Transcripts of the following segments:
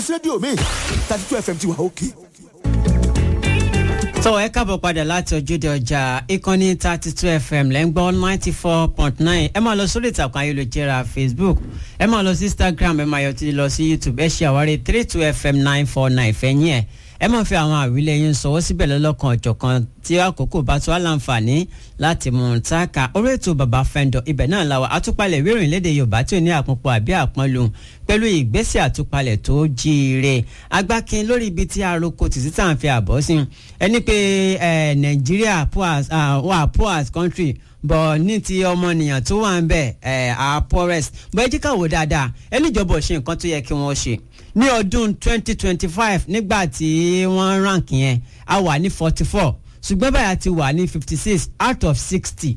rédíò mi thirty two fm ti wà òkè. tó ẹ káàbọ̀ padà láti ojúde ọjà ìkànnì thirty two fm lẹ́ ń gbọ́ ninety four point nine ẹ máa lọ sórí ìtàkùn ayélujára facebook ẹ máa lọ sí instagram ẹ máa yọ tí lọ sí youtube ẹ ṣe àwárí three two fm nine four nine fẹ́yìn ẹ̀ ẹ máa fi àwọn àwílẹ̀ yín sọ̀wọ́ síbẹ̀ lọ́lọ́kan ọ̀jọ̀kan tí àkókò bá tó àlàǹfààní láti mú un táàkà orí ètò bàbá fẹ́ńdọ̀ ibẹ̀ náà la wà àtúpalẹ̀ ìwé ìròyìn léde yorùbá tí ò ní àpòpọ̀ àbí àpọ́nlù pẹ̀lú ìgbésẹ̀ àtúpalẹ̀ tó jíire agbákin lórí ibi tí aroko tìsí tá à ń fi àbọ̀ sí ẹni pé nàìjíríà wà poor as country bọ̀ ní ti ọmọnìyàn tó wà ń bẹ̀ our poorest bọ̀ ẹ jí ká wò dáadáa ẹni ìjọba ò ṣe nǹkan tó yẹ kí wọ́n ṣe ní ọdún 2025 nígbà tí wọ́n rank yẹn a wà ní 44 ṣùgbọ́n báyà ti wà ní 56 out of 60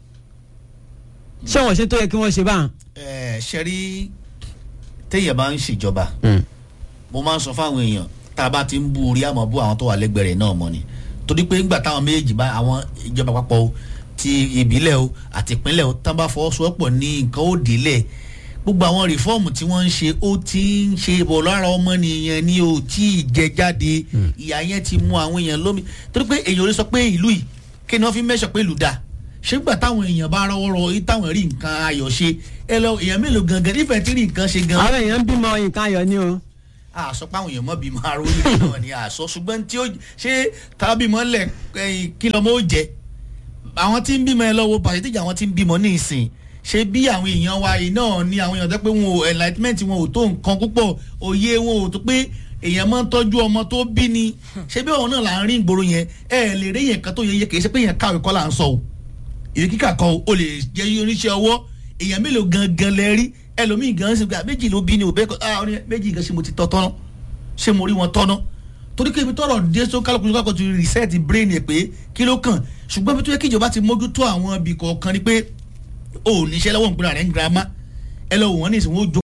ṣé wọ́n ṣe tó yẹ kí wọ́n ṣe báyìí. ẹ ṣe rí téèyàn bá ń ṣèjọba mo máa ń sọ fáwọn èèyàn tá a bá ti ń bú orí àmọ́ bú àwọn tó wà lẹ́gbẹ̀ẹ́ rẹ̀ náà mọ́ ni torí pé ńgbà táwọn méjèèjì bá àwọn ìjọba àpapọ̀ o ti ìbílẹ̀ o àti ìpínlẹ̀ o tán bá fọwọ́sowọ́pọ̀ ní nǹkan ó délẹ̀ gbogbo àwọn rìfọ́ọ̀mù tí wọ́n ń ṣe ó ti ń ṣe bọ̀ lára ọmọnìyàn ni ò tí ì jẹ jáde ìyá yẹn ti mú àwọn èèyàn lómi torí pé èèyàn ò lè sọ pé ìlú yìí kí ni wọ́n fi mẹ́sọ̀ pé ìlú dáa ṣé gbà táwọn èèyàn bá rọwọ́ rọ yìí táwọn rí nǹkan ayọ̀ ṣe ẹ lọ èèyàn mélòó gangan nífẹ̀ẹ́ tí rí nǹkan ṣe gan. àwọn èèyàn ń bímọ nǹkan ayọ̀ ni o. àṣọ páwọn èèyàn mọ̀ bímọ aró yìí náà ni àṣọ ṣùgbọ́n tí ó ṣe tábìmọ̀ lẹ̀ kí lọ́mọ ó jẹ àwọn tí ń bímọ ẹ lọ́wọ́ pàṣẹtíjà àwọn tí ń bímọ ní ìsìn ṣe bí àwọn èèyàn wa yìí náà ni àwọn èèyàn tó pé wọn ò enlightenment wọn ò tó nǹkan púpọ̀ òye wọn ò tó pé èèyàn máa ń tọ́jú ọmọ tó bí ni ṣé bí ọ̀hún náà là ń rí ìgboro yẹn ẹ lè rí yẹn kan tó yẹ kì í ṣe pé yẹn káwé kọ́ là ń sọ o ìwé kíkà kan o lè jẹ́ oníṣẹ́ ọwọ́ èèyàn mélòó gangan lẹ rí ẹlòmíì gan ṣe pé méjì ló bí ni òbẹ́ kọ́ ah méjì gan ṣe mo ti tọ́ tọ́nà ṣé mo rí wọn tọ́nà torí pé ibi tọrọ dé so kálukú kálukú ti reset brain ẹ pé kí ló kàn ṣùgbọ́n bí tó yẹ kí ìjọba ti mójútó àwọn ibì kọ̀ọ̀kan ni pé ò níṣẹ́ lọ́wọ́ ìpínlẹ̀ rẹ̀ ń girama ẹ lọ wò wọ́n ní ìsìn wọn ó jó